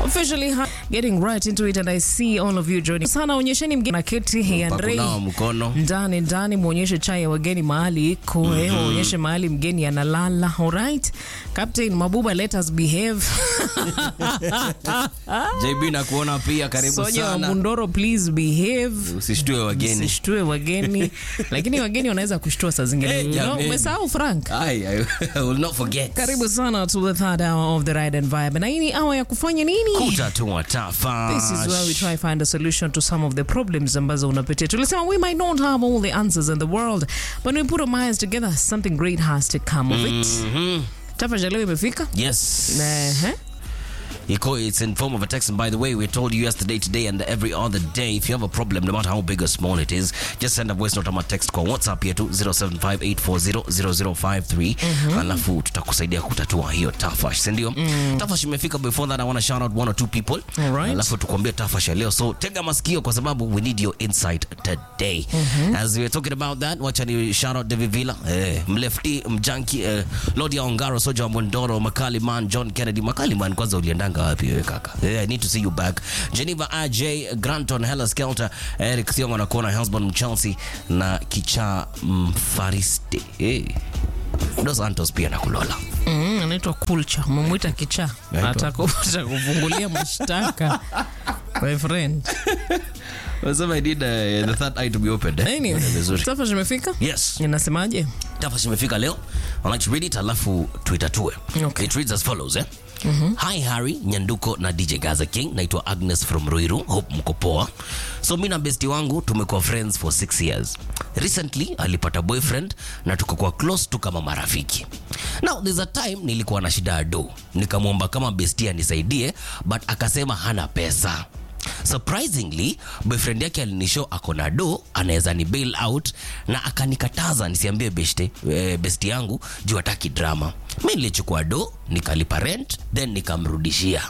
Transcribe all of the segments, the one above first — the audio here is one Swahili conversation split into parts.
Officially ha- getting right into it and I see all of you joining. Sana onyesheni mgeni na keti hii Andrei. Pakunawa mkono. Ndani ndani muonyeshe chai ya wageni mahali iko, eh, muonyeshe mahali mgeni analala. Alright. Captain Mabuba let us behave. JB na kuona pia karibu Soja wa sana. Mundoro please behave. Usishtue wageni. Sishtue wageni. Lakini wageni wanaweza kushtua saa zingine. Eh, You know, jameni. Umesahau Frank? Ai, I, I will not forget. Karibu sana to the third hour of the ride and vibe. Na hii ni hour ya kufanya nini? Kutatua tafa. This is where we try find a solution to some of the problems ambazo unapitia. Tulisema we might not have all the answers in the world, but when we put our minds together, something great has to come of it. Tafadhali leo imefika. Yes. Ehe. Iko, it's in form of a text. And by the way, we told you yesterday, today, and every other day, if you have a problem, no matter how big or small it is, just send a voice note ama text kwa WhatsApp yetu 0758400053 alafu tutakusaidia kutatua hiyo tafash, si ndio? Tafash imefika. Before that, I want to shout out one or two people, All right. alafu tukuambia tafash ya leo. So tega masikio kwa sababu we need your insight today. As we're talking about that, wacha ni shout out David Villa, eh, mlefti mjanki, eh, Lord ya Ongaro, Soja wa Mondoro, Makali Man, John Kennedy. Makali Man, kwanza uliendanga wapi wewe kaka? Eh, I need to see you back. Geneva AJ, Granton, Hella Skelter, Eric Thiongo na Kona, Hellsborn, Chelsea na Kicha Mfariste. Eh. Dos Santos pia na kulola. Mm, anaitwa Kulcha. Mumwita kichaa. Naitwa- Atakuta kufungulia mashtaka. My friend. Wasema I need uh, the third eye to be opened. Eh? Anyway, Vizuri. Tafadhali imefika? Yes. Inasemaje? Tafash imefika leo. I'd like to read it alafu tuitatue. Okay. It reads as follows, eh? Hi Harry, Nyanduko na DJ Gaza King. Naitwa Agnes from Ruiru. Hope mko poa. So mi na besti wangu tumekuwa friends for six years. Recently alipata boyfriend na tukakuwa close tu kama marafiki. Now there's a time nilikuwa na shida ya do. Nikamwomba kama besti anisaidie but akasema hana pesa. Surprisingly, boyfriend yake alinishow ako na do anaweza ni bail out na akanikataza nisiambie beste, eh, besti yangu juu hataki drama. Mi nilichukua do nikalipa rent then nikamrudishia.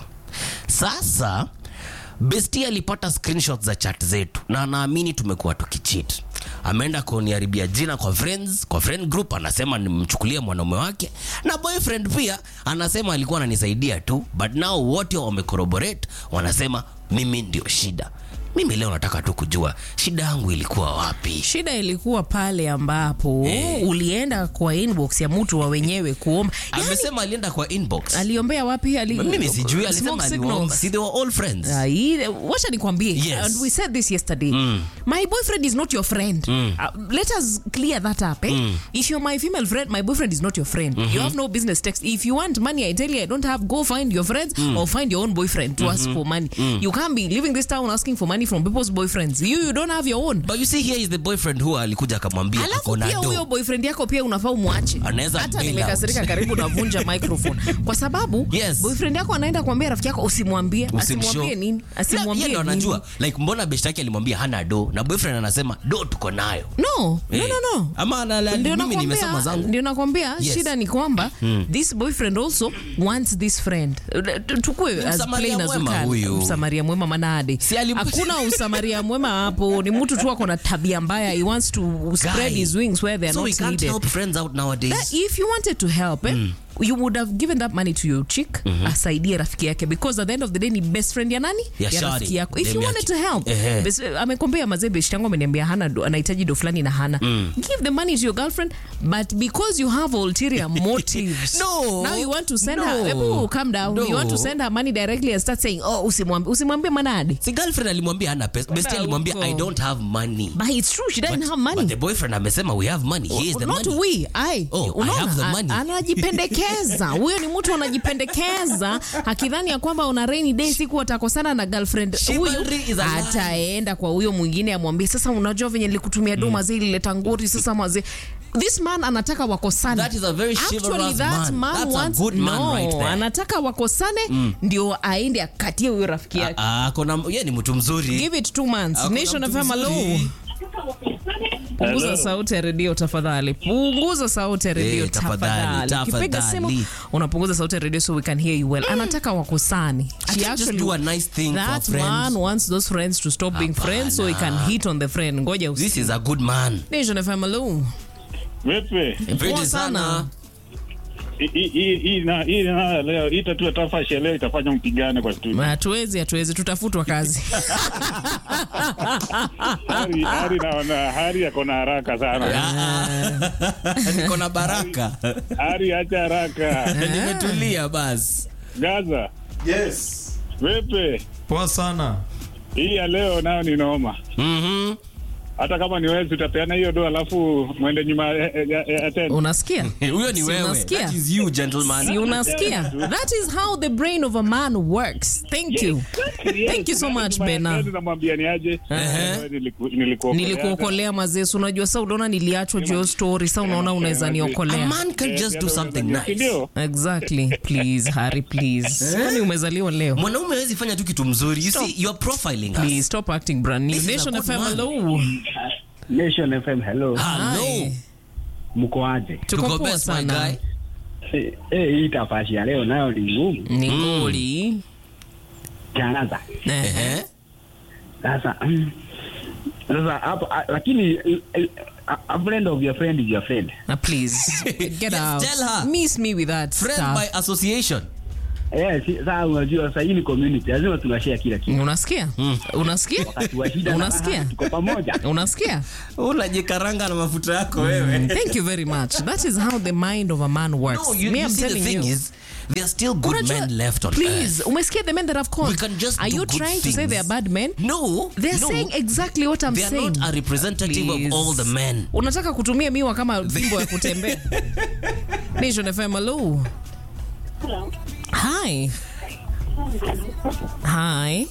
Sasa besti alipata screenshots za chat zetu na anaamini tumekuwa tukicheat. Ameenda kuniharibia jina kwa friends, kwa friend group anasema nimchukulie mwanaume wake na boyfriend pia anasema alikuwa ananisaidia tu, but now wote wamecorroborate wanasema mimi ndio shida. Mimi leo nataka tu kujua shida yangu ilikuwa wapi. Shida ilikuwa pale ambapo Eh. ulienda kwa inbox ya mtu wa wenyewe kuomba. Yaani, Amesema alienda kwa inbox. aliombea wapi? Ali, Mimi sijui, alisema Smoke aliomba. signals. See, they were all friends. Ah, ile- wacha nikwambie Yes. and we said this yesterday my boyfriend is not your friend uh, let us clear that up eh? if you're my female friend my boyfriend is not your friend you have no business text if you want money i tell you i don't have go find your friends or find your own boyfriend to ask for money you can't be leaving this town asking for money from people's boyfriends you, you don't have your own But you see here is the boyfriend who alikuja akamwambia alafu ako na pia huyo do. boyfriend yako pia unafaa umwache Anaweza hata bail nimekasirika out. karibu navunja microphone kwa sababu Yes. boyfriend yako anaenda kuambia rafiki yako usimwambie Usimshow. asimwambie nini Na yeye asimwambie ndo nini anajua like mbona best yake alimwambia hana do na boyfriend anasema do tuko nayo. no no Eh. no no Ama ana- la- Ndio mimi nakwambia- nimesoma zangu. ndio nakwambia Yes. shida ni kwamba this boyfriend also wants this friend Tu- tukue as Msamaria plain as we mwema can. huyu. msamaria mwema manade Si alim- hakuna usamaria mwema hapo ni mtu tu ako na tabia mbaya he wants to spread Guy. his wings where they're So we not can't needed help friends out nowadays. That if you wanted to help eh, you would have given that money to your chick asaidie rafiki yake because at the end of the day ni best friend ya nani Ya shari. rafiki yako if Dem you yake. wanted to help Ehe. bes- amekombea mazee beshti yangu ameniambia hana do- anahitaji do fulani na hana give the money to your girlfriend but because you have ulterior motives No. now you want to send No. her Ebu, calm down No. you want to send her money directly and start saying oh usimwambie usimwambie manadi Si girlfriend alimwambia hana pesa. Best alimwambia huko. I don't have money. but it's true she doesn't But- have money But the boyfriend amesema we have money. He is the not money. we I, Oh, I unaona, have the a- money. anajipendekeza huyo ni mtu anajipendekeza akidhani ya kwamba una rainy day siku atakosana na girlfriend huyu Chivalry is a lie. ataenda kwa huyo mwingine amwambie sasa unajua venye nilikutumia do mazee ilileta ngori sasa mazee this man anataka wakosane That is a very Actually, chivalrous that man. man That's a wants, good man no, right there. anataka wakosane ndio aende akatie huyo rafiki yake Ah, ah, kuna yeye ni mtu mzuri. give it two months Ako na nation mtu fm hello mzuri. punguza Hello. sauti ya redio tafadhali punguza sauti ya redio Eh, tafadhali, tafadhali ukipiga simu tafadhali. unapunguza sauti ya redio so we can hear you well anataka wakosani I She can't just actually- do a nice thing for that friends. man wants those friends to stop being friends so he can hit on the friend ngoja usi This is a good man. nation fm hello Vipi? Pretty Poa sana. sana. hii- hii hii na hii na leo hii tatu ya tafash ya leo itafanya mpigane kwa studio. hatuwezi hatuwezi tutafutwa kazi Hari hari naona hari yako na haraka sana. niko na baraka Hari acha haraka. nimetulia basi Gaza, Yes. wepe Poa sana. hii ya leo nayo ni noma. Mhm. Hata kama ni wewe utapeana hiyo do alafu mwende nyuma ya- ya- ya ya tena. unasikia huyo ni Si wewe unasikia? that is you gentleman si unasikia that is how the brain of a man works thank you thank you so much bena Namwambia ni aje? Ehe. Niliku- Nilikuokolea. nilikuokolea mazesu unajua sa unaona niliachwa juu ya story sa unaona unaweza a niokolea man can just do something nice Ndio. exactly please harry please kwani umezaliwa leo mwanaume hawezi fanya tu kitu mzuri you see you are profiling please us stop acting brand new This is a nation good fm man. hello Nation FM, hello. hello Hi. Mko aje? tuko tuko poa best my sana guy Eh, eh, hii tafashi ya leo nayo ni ngumu. ni ngoli Kiangaza. Eh, Ehe. Sasa mm, sasa hapo ah, lakini eh, a, a friend of your friend is your friend. na please get Yes, out tell her. miss me with that friend stuff by association Eh, si, sasa unajua sasa hii ni community, lazima tunashare kila kitu. unasikia unasikia Wakati wa shida na Unasikia? raha, tuko pamoja. unasikia unajikaranga na mafuta yako wewe thank you very much that is how the mind of a man works no you, me you i'm see the telling thing you is there are still good Unajua- men left on please earth umesikia the men that have called we can just are do you good trying to say things. they are bad men no they're no. saying exactly what i'm they are saying not a representative Please. of all the men unataka kutumia miwa kama fimbo ya kutembea nation fm hello hi hi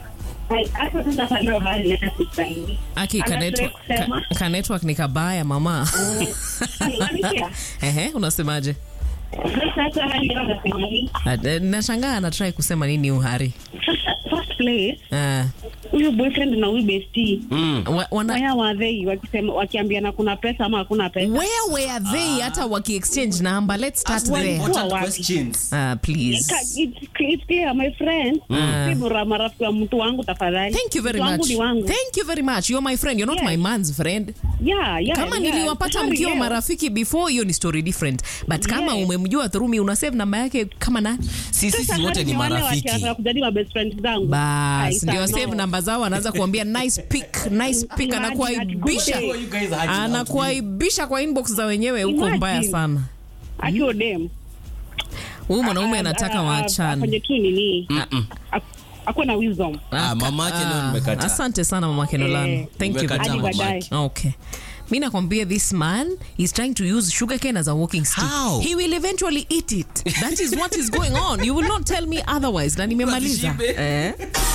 aki ka network, ka, ka network ni kabaya mama ehe unasemaje Ah, nashangaa anatrai kusema nini uhari First place, uh, huyu boyfriend na huyu bestie wa, wana, waya wadhei wakisema wakiambiana kuna pesa ama hakuna pesa where were they hata wakiexchange number let's start Ask there important wapi? questions uh, please Ka- it's- it's clear, my friend si bora marafiki wa mtu wangu tafadhali thank you very Mtu wangu much ni wangu thank you very much you're my friend you're not Yes. my man's friend yeah, yeah, kama yeah. niliwapata Sorry, mkiwa yeah. marafiki before hiyo ni story different but kama Yes. umemjua through me una save namba yake kama nani si Sasa sisi wote hadi ni wale marafiki wakianza kujadili ma best friends zangu bas Ai, ndio sana. save namba zao anaanza kuambia nice pick nice pick Imagine anakuaibisha that good You guys are hanging out. anakuaibisha kwa inbox za wenyewe huko Imagine. mbaya sana akiwa dem huyu mwanaume Ah, anataka ah, ah, waachane afanye tu nini Ak- akuwe na wisdom Ah, mamake leo Ah, nimekataa. asante sana mama Kenolan Eh, thank you Nimekataa very Hadi much. baadaye. okay mi nakwambia this man is trying to use sugarcane as a walking stick How? he will eventually eat it that is what is going on you will not tell me otherwise na nimemaliza Wasishibe. eh?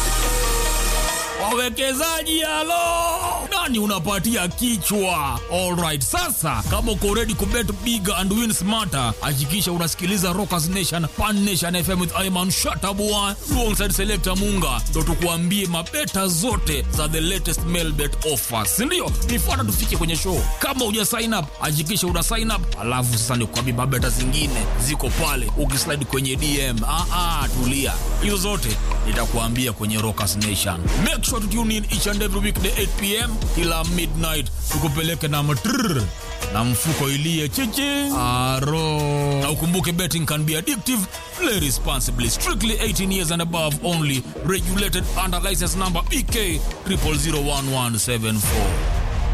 wawekezaji halo nani unapatia kichwa alright sasa kama uko ready kubet big and win smarter hakikisha unasikiliza rockers nation pan nation fm with iman shatabua alongside selector munga ndo tukuambie mabeta zote za the latest mail bet offers sindio nifuata tufike kwenye show kama uja sign up hakikisha una sign up alafu sasa nikuambie mabeta zingine ziko pale ukislide kwenye dm ah, ah, tulia hizo zote nitakuambia kwenye rockers nation make sure to tune in each and every weekday 8 pm kila midnight tukupeleke na matrrr na mfuko ilie chichi aro na ukumbuke betting can be addictive play responsibly strictly 18 years and above only regulated under license number bk 00011774